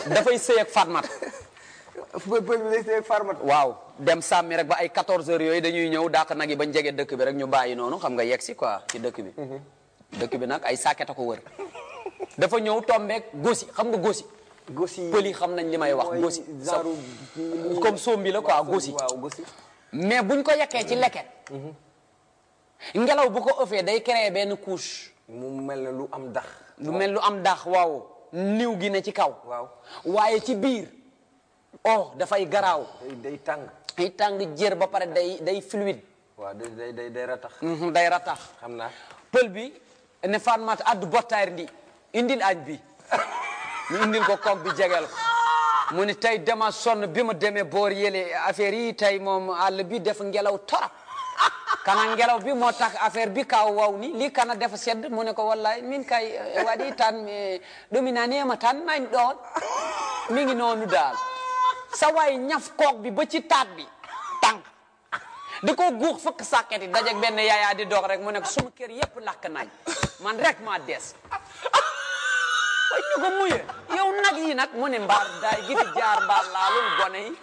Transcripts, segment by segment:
dafay sëy ak Fatmata pël pël bi day see farmat waaw dem sàmmi rek ba ay 14 heures yooyu dañuy ñëw dàq nag yi bañ jege dëkk bi rek ñu bàyyi noonu xam nga yegg si quoi ci dëkk bi dëkk bi nag ay sàkket a ko wër dafa ñëw tombeek gosi xam nga gosi gosi pël yi xam nañ li may wax mooy gosi genre comme sombi la quoi gosi waaw gosi mais buñ ko yekkee ci leket ngelaw bu ko ëffee day créer benn couche mu mel ne lu am dax lu mel lu am dax waaw niw gi ne ci kaw waaw waaye ci biir oh dafay garaaw day day tàng ay tàng jër ba pare day day fluide waaw day day day day ratax Mhm, day ratax xam naa pël bi ne Fatmata addu bottaari ndi indil añ bi ñu indil ko koog bi jegel ko mu ni tey dama sonn bi ma demee boor yële affaire yi tey moom àll bi def ngelaw torop kana ngelaw bi moo tax affaire bi kaw waw ni lii kana defa sedd mu ne ko wallahi min kay eh, waɗi tan eh, ɗumi nanema tan nañ ɗon mi ngi noonu daal sa waay ñaf koog bi ba ci taat bi tànk da ko guux fëkk sàkket yi dajeg benn yaayaa di dox rek mu ne ko suma kër yépp lakk nañ man rek maa des way ñu ko muye yow nag yi nag mu ne mbaar daay gi fi jaar mbaar laalul gone yi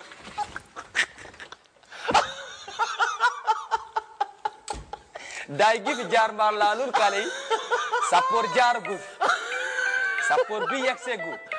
daay gi fi jaar mbaar laalul kale yi sappoor jaar gu sappoor bi yegg see gu